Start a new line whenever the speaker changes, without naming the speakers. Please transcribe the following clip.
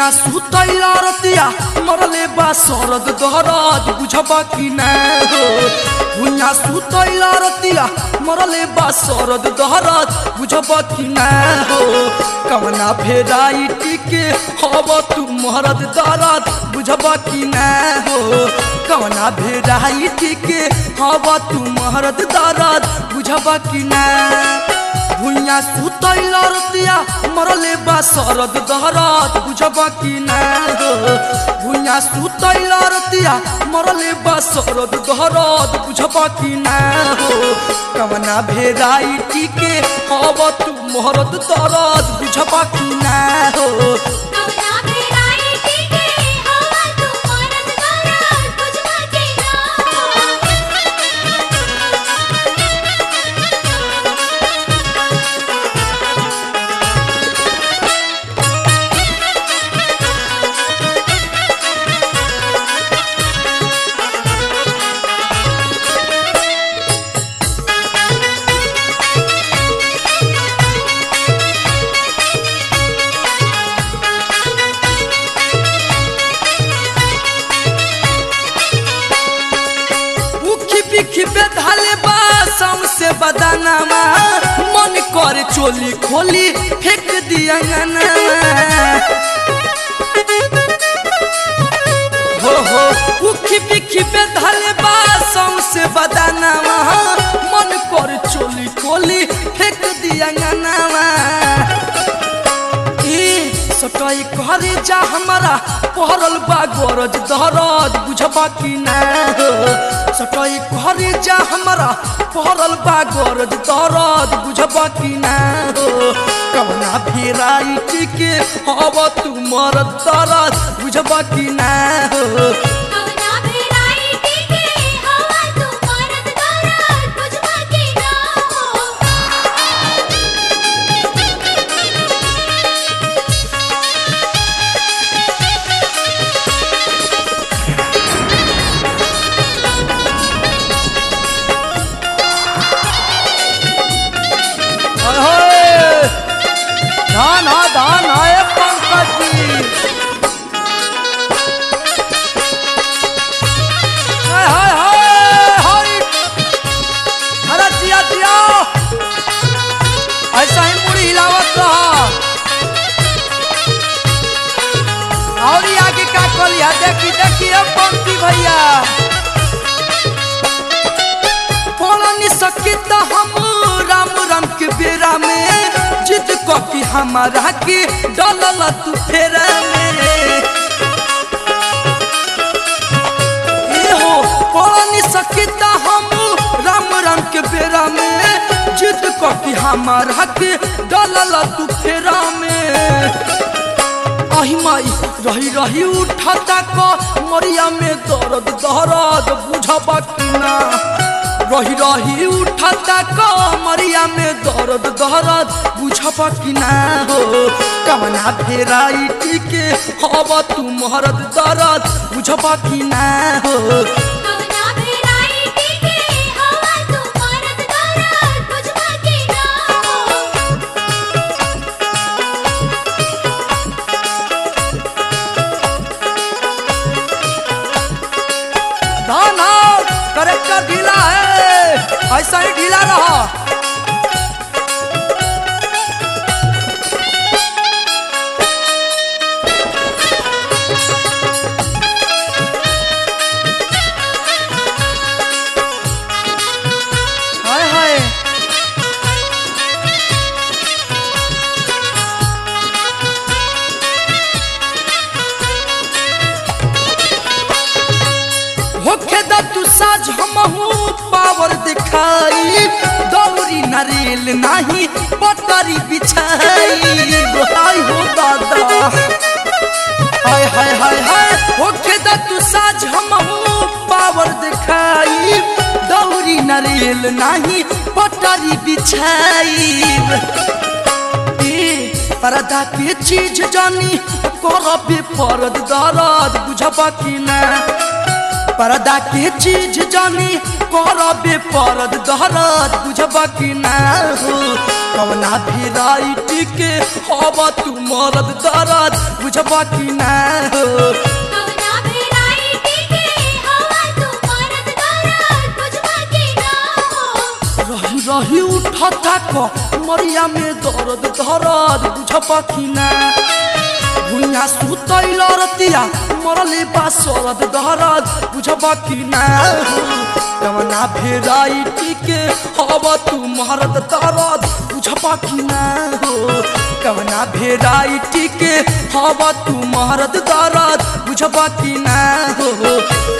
भुइया सुतैला रतिया मरले बा सरद दहरद बुझबा कि ना हो भुइया सुतैला रतिया मरले बा सरद दहरद बुझबा कि ना हो कवना भेराइटी के हब तू मरद दरद बुझबा कि ना हो कवना भेराइटी के हब तू मरद दरद बुझबा कि ना भुइया सुतैला रतिया मरले बा सरद दहरत बुझबा कि ना हो भुइया सुतैला रतिया मरले बा सरद दहरत बुझबा कि ना हो कवना भेराइटी के हब तू मोहरद दरद बुझबा कि ना हो
कवना भेराइटी के हवा तू मरद दरद बुझबा के ना
उखी पिखी बेधाले बा से बदानामा मन कर चोली खोली फेंक दिया हो हो उखी पिखी बेधाले बा से बदानामा मन कर चोली खोली फेंक दिया ए सटाई करे जा हमारा पहरल बा गरज दहरज बुझबा कि ना हो सटाई करे जा हमारा पहरल बा गरज दहरज बुझबा कि ना हो कवना भेराइटी के हब तू मरद दरद बुझबा कि ना हो
कवना भेराइटी के हवा तू मरद दरद बुझबा के ना
अहे! धान हा धान है पंकज जी हाय हाय हाय हाय अरे जिया जिया ऐसा ही मुड़ी हिलावत रहा और ये आगे का कलिया देखी देखी अब पंक्ति भैया पढ़नी सकी तो हम राम राम के बेरा में जिद कॉपी हमारा के डलल तू फेरा में ए हो पढ़नी सकी तो हम राम राम के बेरा में जिद कॉपी हमारा के डलल तू फेरा में आही माई रही रही उठाता को मरिया में दर्द दर्द बुझबा कि ना रही रही उठाता को मरिया में दर्द दर्द बुझबा कि ना हो कवना भेराइटी के हब तू मरद दर्द बुझबा कि ना हो
कवना भेराइटी के हवा तू मरद दरद बुझबा के ना
धाना करेक्टर ढीला है ऐसा ही ढीला रहा हाय हाय होखे द तू साज हमहू पावर दिखाई दौरी नरेल नाही पतरी बिछाई हाय हो दादा हाय हाय हाय हाय होखे द तू साज हमहू पावर दिखाई दौरी नरेल नाही पतरी बिछाई ए परदा के चीज जानी करबे परद दरद बुझबा कि ना पर्दा के चीज जानी करबे परद दहरद बुझबा कि ना हो कवना भेराइटी के हवा तू मरद दरद बुझबा कि ना हो
कवना भेराइटी के हवा तू मरद दरद बुझबा के ना हो
रही रही उठता क मरिया में दर्द दर्द बुझबा कि ना भुइया सुतैल रतिया मरले बा सरद दहरद बुझबा कि ना हो कवना भेराइटी के हवा तू मरद दरद बुझबा कि ना हो कवना भेराइटी के हवा तू मरद दरद बुझबा कि ना हो